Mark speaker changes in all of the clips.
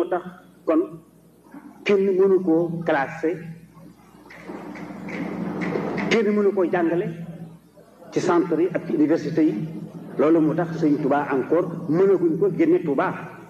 Speaker 1: tax kon kenn mënu koo classé kenn mënu koo jàngale ci centre yi ak ci université yi loolu moo tax sëñ Touba encore mënaguñ ko génne Touba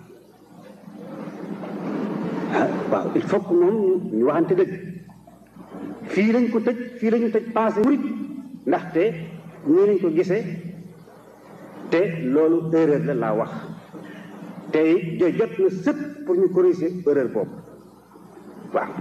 Speaker 1: ah waaw il faut que moom ñu waxante dëgg fii lañ ko tëj fii lañu tëj pensé murit ndaxte ñii lañ ko gisee te loolu erreur la laa wax te it jot na sëpp pour ñu corriger erreur boobu waaw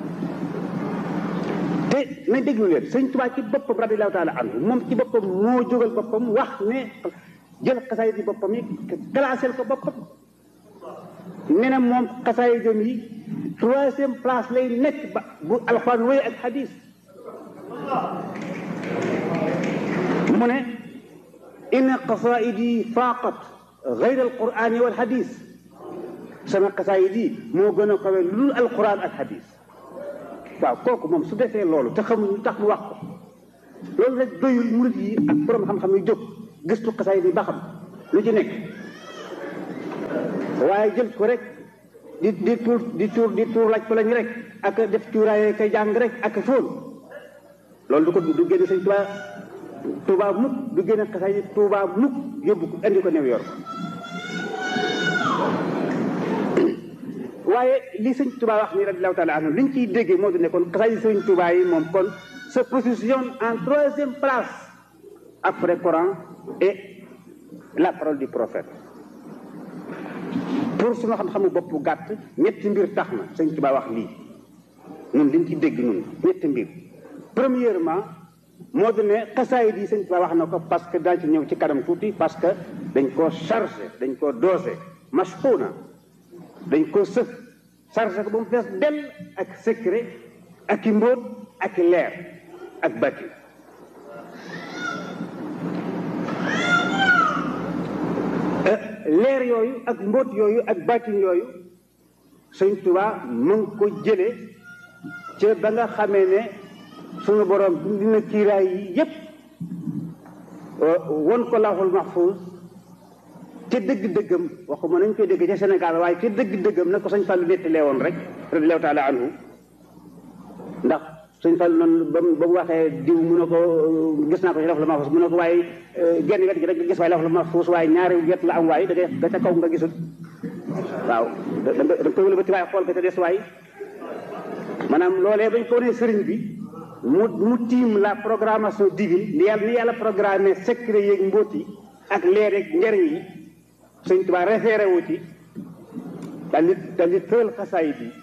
Speaker 1: te nañ déglu leen sëñ Tuubaa ci boppam radiyallaahu taala anhu moom ci boppam moo jógal boppam wax ne jël xasaayid yi boppam yi classel ko boppam ne na moom xasaayidam yi troisième place lay nekk ba bu alxuraan wéy ak xadis mu ne inna qasaidi faaqat gayr alqurani wal xadis sama xasaayid yi moo gën a kawe lu dul alquran ak xadis waaw kooku moom su defee loolu te xamuñu tax mu wax ko loolu rek doyul murit yi ak borom xam-xam yi jóg gëstu xasaayid yi ba xam lu ci nekk waaye jël ko rek di di tuur di tuur di tuur laaj ko lañ rek ak def cuuraay kay jàng rek ak fóon loolu du ko du génne sëñ Tuubaa Tuubaa mukk du génne xasaayid Tuubaa mukk yóbbu ko indi ko New York waaye li sëñ Touba wax ni radiallahu taala anhu li ñu ciy déggee moo di ne kon xasaayid sëñ Touba yi moom kon se positionne en troisième place après Coran et la parole du prophète pour suma xam-xamu bopp gàtt ñetti mbir tax na sëñ Touba wax lii ñun liñ ci dégg ñun ñetti mbir premièrement moo di ne xasaayid yi sëñ Touba wax na ko parce que daañu ci ñëw ci kanam tuuti parce que dañ koo chargé dañ koo dosé mashxuuna dañ ko sëf chargé ko ba mu fees dell ak secret ak i mbóot ak i leer ak batti leer yooyu ak mbóot yooyu ak bàttin yooyu sëñ Tuubaa mu ngi ko jële ca ba nga xamee ne sunu borom dina kiiraay yi yépp won ko lawhul mahfuus te dëgg-dëggam waxuma nañ koy dégg ca Sénégal waaye te dëgg-dëggam na ko sëñ Fallou nettalee woon rek radiyallaahu taala anhu ndax sëñ Fallou noonu ba mu ba mu waxee diw mu ne ko gis naa ko ci lawhul mahfuus mu ne ko waaye genn wet gi rek nga gis waaye lawhul mahfuus waaye ñaari wet la am waaye da ngay da ca kaw nga gisul waaw da nga da nga koy wëlbati waaye xool ko te des waaye maanaam loolee bañ ko nee sëriñ bi mu mu tiim la programmation divine ni yàlla ni yàlla programmé secret yeeg mbóot yi ak leer ak njariñ yi sëñ Tuubaa référé wu ci daal di daal di tëral xasaayid yi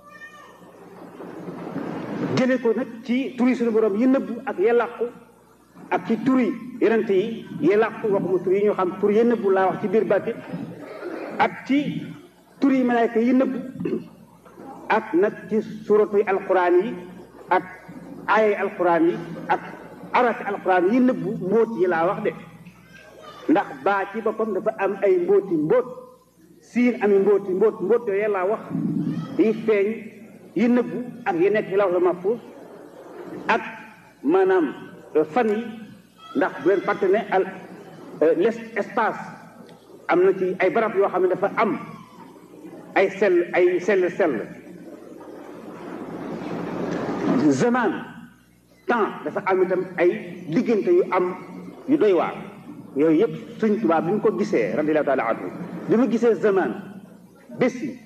Speaker 1: jële ko nag ci turi suñu borom yi nëbbu ak ya làqu ak ci turi yonent yi yi làqu waxuma tur yi ñu xam tur yi nëbbu laa wax ci biir bàtti ak ci turi malaayka yi nëbbu ak nag ci suratu alquran yi ak aayay alquran yi ak arati alquran yi nëbbu mbóot yi laa wax de ndax baa ci boppam dafa am ay mbóoti mbóot siin ami mbóoti mbóot mbóot yooyu yàlla wax yi feeñ yi nëbbu ak yi nekk ci lawhul mahfuus ak maanaam fan yi ndax bu leen fàtte ne al l'espace am na ci ay barab yoo xam ne dafa am ay sell ay sell sell zaman temps dafa am itam ay diggante yu am yu doy waar yooyu yëpp Sëñ Tuubaa bi mu ko gisee radiyallaahu taala anhu bi mu gisee zaman bés yi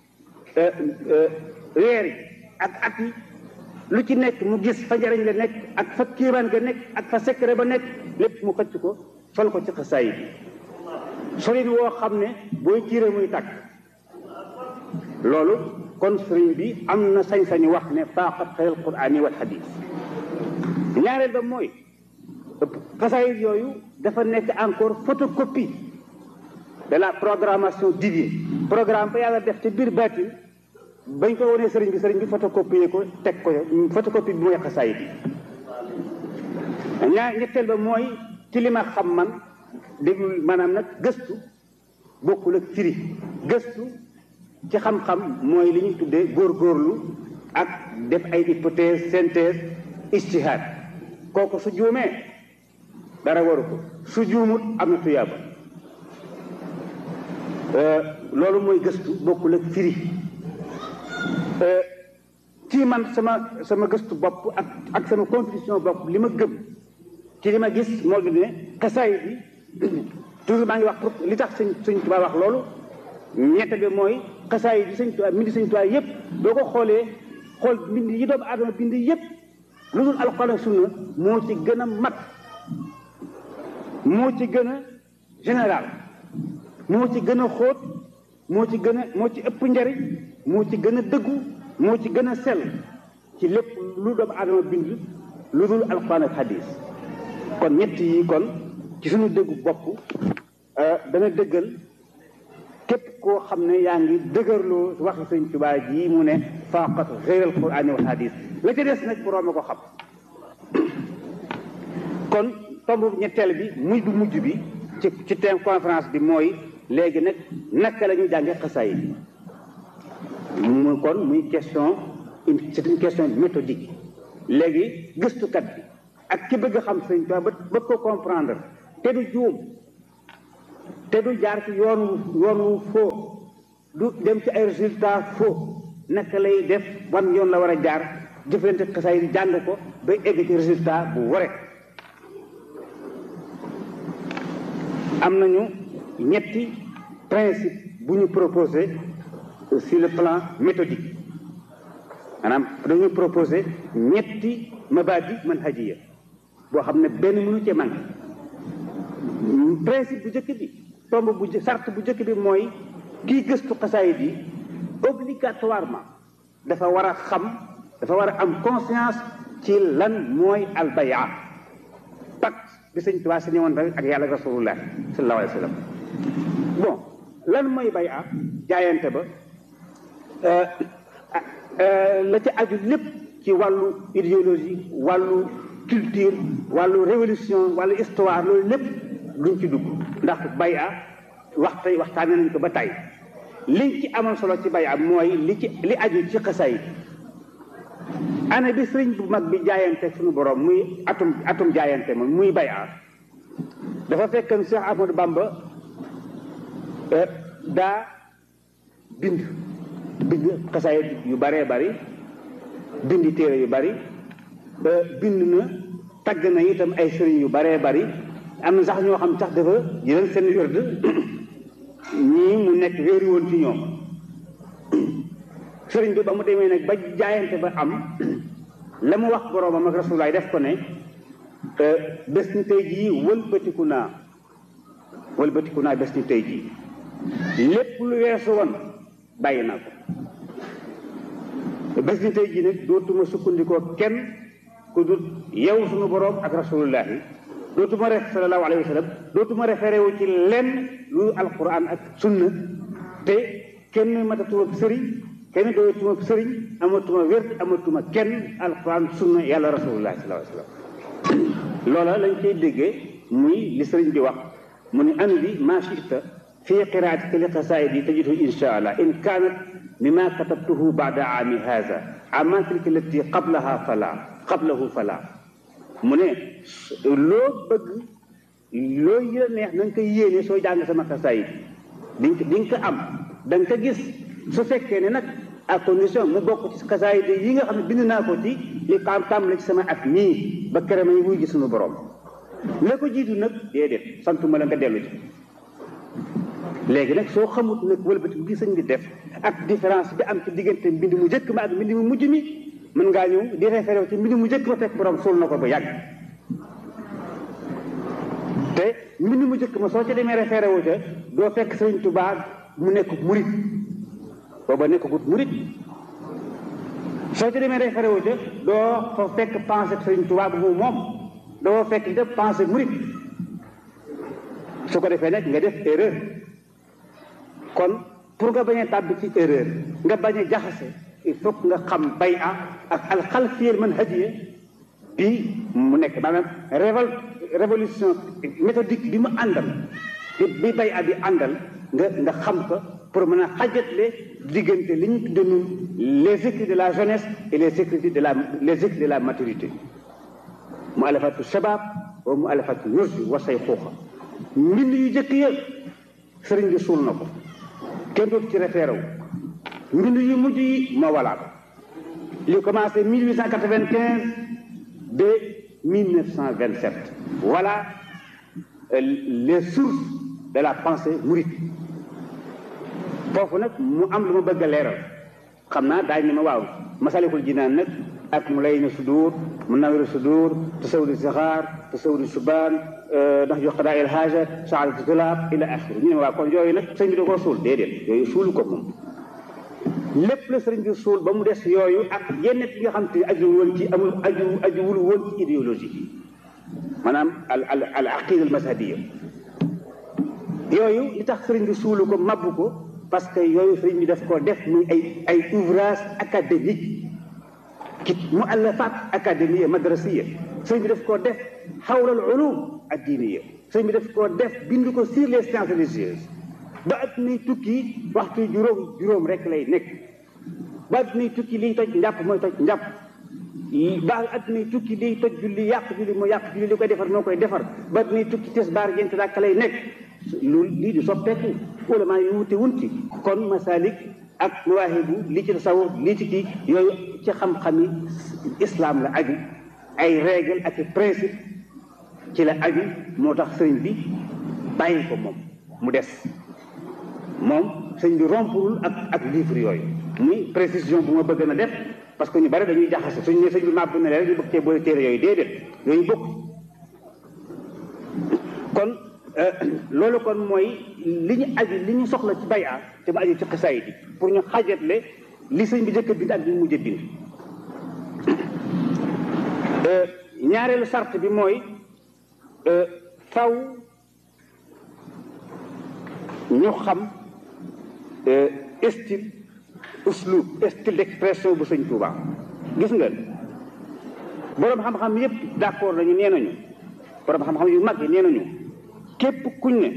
Speaker 1: weer yi ak at yi lu ci nekk mu gis fa njariñ la nekk ak fa kiimaan ga nekk ak fa secret ba nekk lépp mu xëcc ko sol ko ci xasaayid yi solin woo xam ne booy tiire muy tàkk loolu kon sëriñ bi am na sañ-sañu wax ne faaqat xayral quraani wal xadiis ñaareel ba mooy xasaayid yooyu dafa nekk encore photocopie de la programmation divine programme ba yàlla def ci biir baatin bañ ko wonee sëriñ bi sëriñ bi photocopier ko teg ko photocopie bi mooy xasaayid yi ñaar ñetteel ba mooy ci li ma xam man déglu maanaam nag gëstu bokkul ak firi gëstu ci xam-xam mooy li ñuy tuddee góorgóorlu ak def ay hypothèse synthèse ijtihaad kooku su juumee dara waru ko su juumut am na tuyaaba loolu mooy gëstu bokkul ak firi ci man sama sama gëstu bopp ak ak sama contribution bopp li ma gëm ci li ma gis moo di ne xasaay bi toujours maa ngi wax pour li tax sëñ sëñ Tuubaa wax loolu ñette bi mooy xasaay bi sëñ Tuubaa mbind sëñ Tuubaa yépp doo ko xoolee xool mbind yi doomu aadama bind yépp lu dul alxuraan ak sunna moo ci gën a mat moo ci gën a général moo ci gën a xóot moo ci gën a moo ci ëpp njariñ moo ci gën a dëggu moo ci gën a sell ci lépp lu doomu aadama bind lu dul alxuraan ak hadis kon ñett yi kon ci suñu dëggu bopp dana dëggal képp koo xam ne yaa ngi dëgërloo waxi sëñ Tuubaa ji mu ne faqat xeyral quraan wal hadis la ca des nag boroom a ko xam kon tomb ñetteel bi muy bu mujj bi ci ci thème conférence bi mooy léegi nag naka la ñuy jànge xasaay bi mu kon muy question une c'est une question méthodique léegi gëstukat bi ak ki bëgg a xam sëñ Tuubaa ba bëgg ko comprendre te du juum te du jaar ci yoonu yoonu faux du dem ci ay résultat faux naka lay def wan yoon la war a jaar jëflante xasaay di jàng ko ba egg ci résultat bu ware am nañu ñetti principe bu ñu proposé sur le plan méthodique maanaam dañu proposé ñetti mabadi manhajiya boo xam ne benn mënu cee manqué principe bu njëkk bi tomb bu sart bu njëkk bi mooy kii gëstu xasaayid yi obligatoirement dafa war a xam dafa war a am conscience ci lan mooy albaya pacte bi sëñ Tuubaa si ñëwoon rek ak yàlla rasulullah sallallahu alayhi wa sallam bon lan mooy baya jaayante ba la ci aju lépp ci wàllu idéologie wàllu culture wàllu révolution wàllu histoire loolu lépp luñ ci dugg ndax baya waxta waxtaane nañ ko ba tey liñ ci amal solo ci baya mooy li ci li aju ci xasaay année bi sëriñ bu mag bi jaayante suñu borom muy atum atum jaayante moom muy baya dafa fekkan Cheikh Ahmadou Bamba daa bind bind xasaay yu baree bari bindi téere yu bari bind na tagg na itam ay sëriñ yu baree bari am na sax ñoo xam sax dafa jëlal seen wérd ñii mu nekk wéeri woon ci ñoom sëriñ bi ba mu demee nag ba jaayante ba am la mu wax boroomam ak rasulaay def ko ne bés ni tey jii wëlbatiku naa wëlbatiku naa bés ni tey jii lépp lu weesu woon bàyyi naa ko bés ni tey jii nag dootuma sukkandikoo kenn ku dul yow sunu boroom ak rasulullahi dootuma ref sallallahu alayhi wa sallam dootuma référé wu ci lenn lu alquran ak sunna te kenn matatuma sëriñ kenn doyatuma sëriñ amatuma wér amatuma kenn alquran sunna yàlla rasulullahi sallallahu alayhi wa sallam loola lañ koy déggee muy li sëriñ bi wax mu ne an bi ma chita fi qiraatika li qasaidi tajidu insha allah in kaanat mima katabtuhu baada aami haza ama tilka lati qablaha fala qablahu fala mu ne loo bëgg loo yëla neex na nga koy yéene soo jàng sama xasaayid di di nga ko am da nga ko gis su fekkee ne nag à condition mu bokk ci xasaayid yi nga xam ne bind naa ko ci li xam tam la ci sama at mii ba kere may wuy gi suñu borom la ko jiitu nag déedéet santuma la nga dellu ci léegi nag soo xamut nag wëlbati bi sëñ bi def ak différence bi am ci diggante mbind mu njëkk ma ak mbind mu mujj mi mën ngaa ñëw di référé ci mbind mu njëkk ma fekk borom suul na ko ba yàgg te mbind mu njëkk ma soo ca demee référé wu ca doo fekk sëriñ Tuubaa mu nekk murit booba nekkagut murit soo ca demee référé wu ca doo fa fekk pensée sëriñ Tuubaa bu moom doo fekk def pensée murit su ko defee nag nga def erreur kon pour nga bañ a tàbbi ci erreur nga bañ a jaxase il faut que nga xam bay a ak alxalfiyel man hadiya bi mu nekk maanaam révol révolution méthodique bi mu àndal bi bi bay a bi àndal nga nga xam ko pour mën a xajatle diggante li ñu tudde nun les écrits de la jeunesse et les écrits de la les écrits de la maturité mu alafatu shabab wa mu alafatu nursi wa say xuuxa mbind yu jëkk ya sëriñ bi suul na ko kenn dootu ci référé wu mbind yu mujj yi moo walaa ko li commencé 1895 ba 1927 voilà les sources de la pensée mouride foofu nag mu am lu ma bëgg a leeral xam naa daañu ne ma waaw masalikul jinaan nag ak mu lay na sudur mu nawiru sudur tasawudi sixaar tasawudi subaan ndax jox xadaa il haaja saadatu tulaab ila axiri ñu ne waaw kon yooyu nag sëñ bi da koo suul déedéet yooyu suulu ko moom lépp la sëriñ bi suul ba mu des yooyu ak yenn yi nga xam te aju woon ci amul aju aju wul woon ci idéologie maanaam al al al aqida al mazhabiya yooyu li tax sëriñ bi suulu ko mabbu ko parce que yooyu sëriñ bi daf ko def muy ay ay ouvrage académique ki mu allafat académie madrasiya sëriñ bi daf koo def xawla al ulum addiniya sëriñ bi daf koo def bind ko sur les sciences religieuses ba at nay tukki waxtu juróom juróom rek lay nekk ba at nay tukki liy toj njàpp mooy toj njàpp ba at nay tukki liy toj julli yàq julli mooy yàq julli li koy defar moo koy defar ba at nay tukki tisbaar jent dàkk lay nekk loolu lii di soppeeku ulama yu wute wunti kon masalik ak mawaahibu lii ci tasawuf lii ci kii yooyu ci xam-xami islam la aju ay règle ak principe ci la aju moo tax sëriñ bi bàyyi ko moom mu des moom sëñ bi rompul ak ak livre yooyu muy précision bu ma bëgg na def parce que ñu bari dañuy jaxase suñu ne sëñ bi màbb na leen ñu bëgg cee boole téere yooyu déedéet yooyu bokk kon loolu kon mooy li ñu aju li ñu soxla ci bayaa te mu aju ci xisaay bi pour ñu xajatle li sëñ bi jëkk bind ak li mu mujj bind ñaareelu sart bi mooy faw ñu xam style uslub style d'expression bu sëñ Touba gis nga boroom xam-xam yépp d'accord nañu nee nañu boroom xam-xam yu mag yi nee nañu képp kuñ ne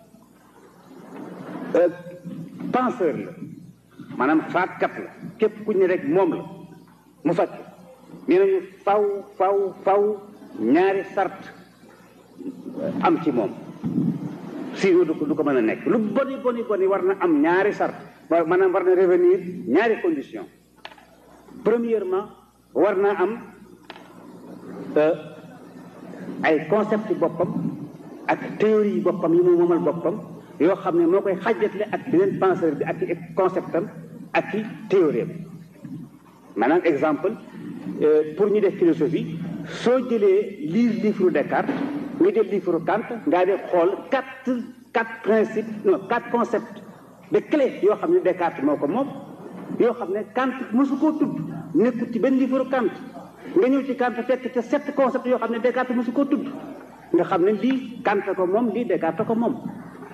Speaker 1: penseur la maanaam faatkat la képp kuñ ne rek moom la mu fàtt nee nañu faw faw faw ñaari sart am ci moom sinon du ko du ko mën a nekk lu boni boni boni war na am ñaari sart maanaam war na revenir ñaari condition premièrement war na am ay concept boppam ak théorie yi boppam yi mu moomal boppam yoo xam ne moo koy xàjjatle ak beneen penseur bi ak i conceptam ak i théorie am maanaam exemple pour ñu def philosophie soo jëlee lire livre Descartes nga jël livre Kant ngaa def xool quatre quatre principes non quatre concepts de clé yoo xam ne Descartes moo ko moom yoo xam ne Kant mosu koo tudd nekkul ci benn livre Kant nga ñëw ci Kant fekk ca sept concepts yoo xam ne Descartes mosu koo tudd nga xam ne lii Kant ko moom lii Descartes ko moom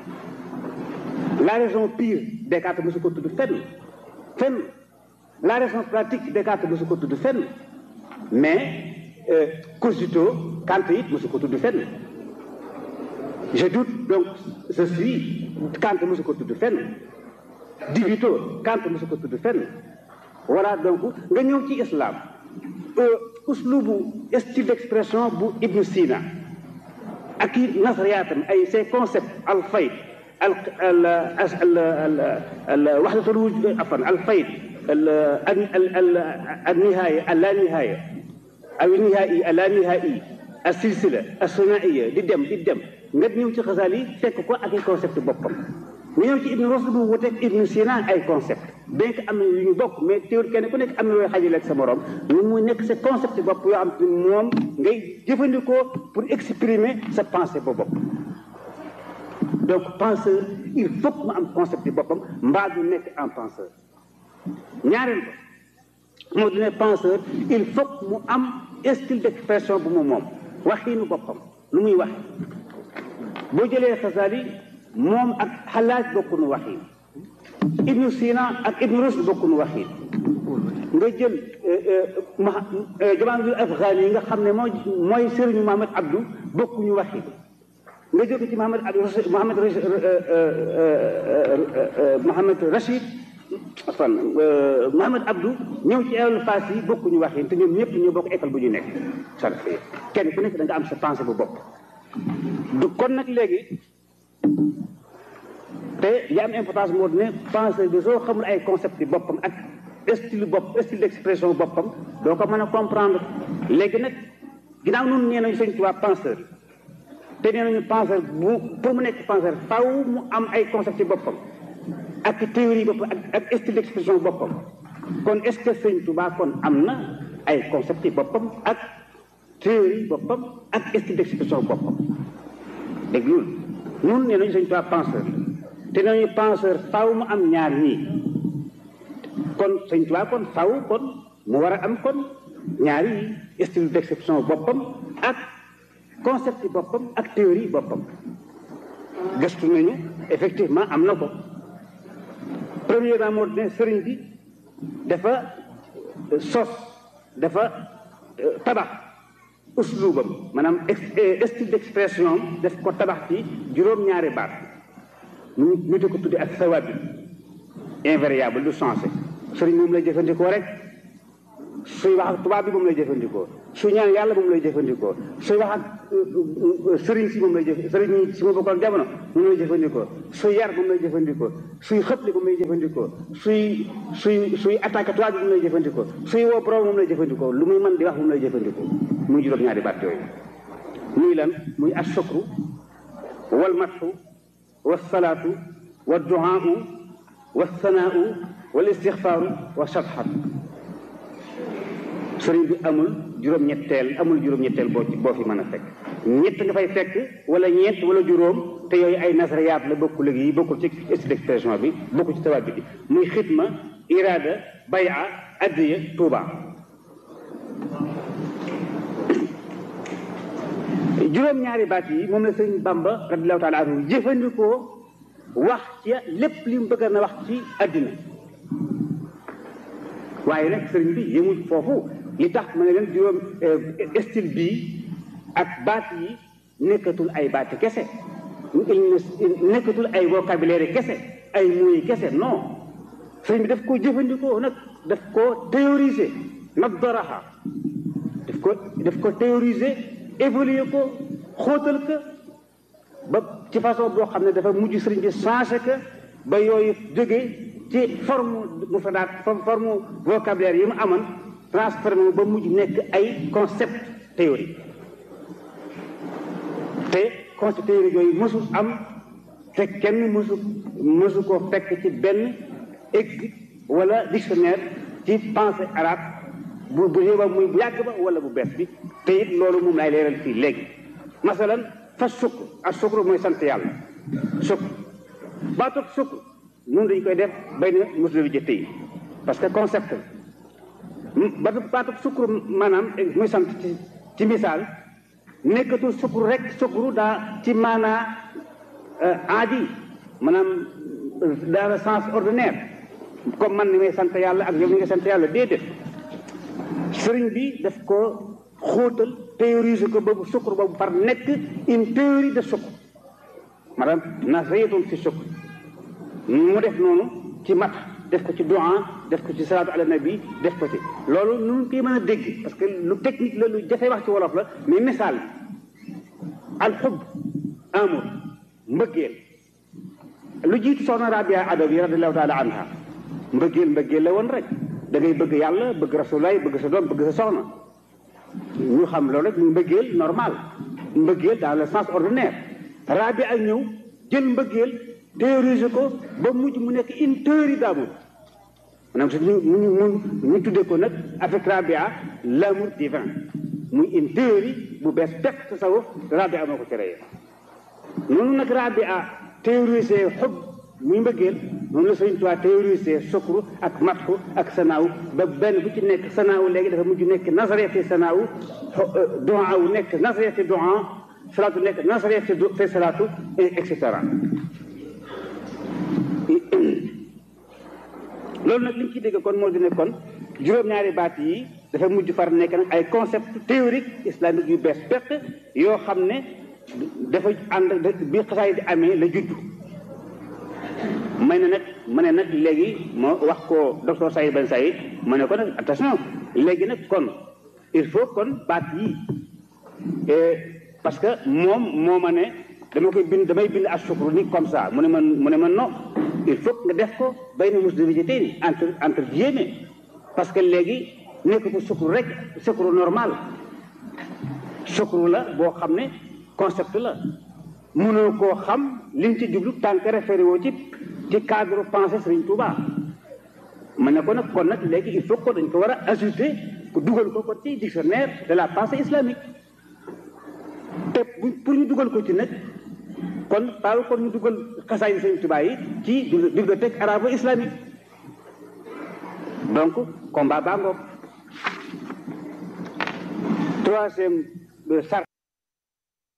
Speaker 1: la raison pure Descartes mosu ko tudd fenn fenn la raison pratique Descartes mosu ko tudd fenn mais cogito Kant it mosu ko tudd fenn je doute donc je suis Kant mosu ko tudd fenn dibito Kant mosu ko tudd fenn voilà donc nga ñëw ci islam uslubu style d'expression bu Ibn Sina ak i nasariyaatam ay ces concepts al fayd al al al al waxdatul wujud afan al fayd al al al nihaaya al la nihaaya aw nihaayi al la nihaayi al silsila al sunaiya di dem di dem nga ñëw ci xasaal yi fekk ko ak i concept boppam nga ñëw ci Ibn Rushd bu wuteeg Ibn Sina ay concept bien que am na yu ñu bokk mais théorie kenn ku nekk am na looy xajale ak sa morom ñu muy nekk sa concept bopp yoo xam te moom ngay jëfandikoo pour exprimer sa pensée ba bopp donc penseur il faut que mu am concept yi boppam mbaa du nekk en penseur ñaareel ko moo du ne penseur il faut que mu am style d'expression bu mu moom waxiinu boppam lu muy wax boo jëlee Xasaali moom ak xalaaj bokkuñu waxiin Ibnu Sina ak Ibnu Rushd bokkuñu waxiin nga jël Jamaal Afghani yi nga xam ne mooy mooy sëriñu Mohamed Abdou bokkuñu waxiin nga jóge ci Mohamed Abdou Mohamed Mohamed Rachid fan Mohamed Abdou ñëw ci école Fass yi bokkuñu waxiin te ñoom ñëpp ñoo bokk école bu ñu nekk sarfe kenn ku nekk da nga am sa pensée bu bopp du kon nag léegi te li am importance moo di ne penseur bi soo xamul ay concept yi boppam ak style bopp style d'expression boppam doo ko mën a comprendre léegi nag ginnaaw noonu nee nañu sëñ Tuubaa penseur te nee nañu penseur bu pour mu nekk penseur faw mu am ay concept yi boppam ak théorie boppam ak ak style d'expression boppam kon est-ce que sëñ Tuubaa kon am na ay concept yi boppam ak théorie boppam ak style d'expression boppam dégg loolu ñun nee nañu sëñ Tuubaa penseur te nee nañu penseur faw mu am ñaar ñii kon sëñ Tuubaa kon faw kon mu war a am kon ñaari style d'expression boppam ak concept yi boppam ak théorie boppam gëstu nañu effectivement am na ko premièrement moo ne sëriñ bi dafa sos dafa tabax uslubam maanaam style d'expression daf ko tabax ci juróom-ñaari baat ñu ñu di ko tudde ak sawabi invariable du changé sëriñ moom lay jëfandikoo rek suy wax ak tubaab bi moom lay jëfandikoo suy ñaan yàlla moom lay jëfandikoo suy wax ak sëriñ si moom lay jëf sëriñ si ma bokkoon jamono moom lay jëfandikoo suy yar moom lay jëfandikoo suy xëpli moom lay jëfandikoo suy suy suy attaqué tubaab bi moom lay jëfandikoo suy woo borom moom lay jëfandikoo lu muy mën di wax moom lay jëfandikoo muy juróom-ñaari baat yooyu muy lan muy ashukru wal matxu wal salaatu wal duhaau wal sanaau wal istixfaaru wa satxatu sëriñ bi amul juróom-ñetteel amul juróom-ñetteel boo ci boo fi mën a fekk ñett nga fay fekk wala ñeent wala juróom te yooyu ay nasariyaat la bokkul léegi yi bokkul ci style d'expression bi bokkul ci tawaab bi muy xitma iraada bay'a addiya tuuba juróom-ñaari baat yi moom la sëriñ Bamba radiyallahu taala anhu jëfandikoo wax ci lépp li mu bëgg na wax ci àddina waaye nag sëriñ bi yëmul foofu li tax ma ne leen juróom style bii ak baat yi nekkatul ay baati kese nekkatul ay vocabulaire kese ay mots kese non sëriñ bi daf ko jëfandikoo nag daf ko théoriser nag doraxa daf ko daf ko théoriser évoluer ko xóotal ko ba ci façon boo xam ne dafa mujj sëriñ bi changé que ba yooyu jógee ci forme mufradaat forme vocabulaire yi mu amoon transformé ba mujj nekk ay concept théorie te concept théorie yooyu mësul am te kenn mësu mësu ko fekk ci benn ex wala dictionnaire ci pensée arabe bu bu ba muy bu yàgg ba wala bu bees bi te it loolu moom lay leeral fii léegi masalan fa sukk ak sukkur mooy sant yàlla sukk baatut sukk noonu dañ koy def bay na mosul bi jëtte yi parce que concept ba baatut sukkur maanaam muy sant ci ci misaal nekkatul sukkur rek sukkur daa ci maanaa aadi maanaam dans le sens ordinaire comme man ni may sant yàlla ak yow ni nga sant yàlla déedéet sëriñ bi daf ko xóotal théoriser ko boobu sukkur boobu par nekk une théorie de sukkur maanaam nasriyatun fi sukkur mu def noonu ci mat def ko ci du'a def ko ci salaatu ala nabi def ko ci loolu nu koy mën a dégg parce que lu technique la lu jafe wax ci wolof la mais misaal al xub amour mbëggeel lu jiitu soxna Rabia Adawi radiallahu taala anha mbëggeel mbëggeel la woon rek da ngay bëgg yàlla bëgg rasulaay bëgg sa doom bëgg sa soxna ñu xam loolu rek muy mbëggeel normal mbëggeel dans le sens ordinaire Rabia ak ñëw jël mbëggeel théoriser ko ba mujj mu nekk une théorie d'amour maanaam su ñu ñu ñu tuddee ko nag avec Rabia l'amour divin muy une théorie bu bees peq tasawuf Rabia moo ko créé noonu nag Rabia théoriser xob muy mbëggeel noonu la Sëriñ Tuubaa théoriser sukru ak matxu ak sanaaw ba benn bu ci nekk sanaaw léegi dafa mujj nekk nasariyati sanaaw doa wu nekk nasariyati doa salaatu nekk nasariyati fi salaatu et cetera loolu nag li ñu ci dégg kon moo di ne kon juróom-ñaari baat yi dafa mujj far nekk nag ay concept théorique islamique yu bees peq yoo xam ne dafa ànd bi xasaay di amee la judd may na nag ma ne nag léegi moo wax ko docteur Saïd Ben Saïd ma ne ko nag attention léegi nag kon il faut kon baat yi parce que moom moo ma ne dama koy bind damay bind ak sukru ni comme ça mu ne man mu ne man non il faut nga def ko bay na mus de végété ni entre entre guillemets parce que léegi nekkatu sukru rek sukru normal sukru la boo xam ne concept la mënoo koo xam liñ ci jublu tant que référé woo ci ci cadre pensée Serigne Touba ma ne ko nag kon nag léegi il faut que dañ ko war a ajouter ko dugal ko ko ci dictionnaire de la pensée islamique te pour ñu dugal ko ci nag kon paalu kon ñu dugal xasaay Serigne Touba yi ci bibliothèque arabo islamique donc combat baa ngoog troisième sar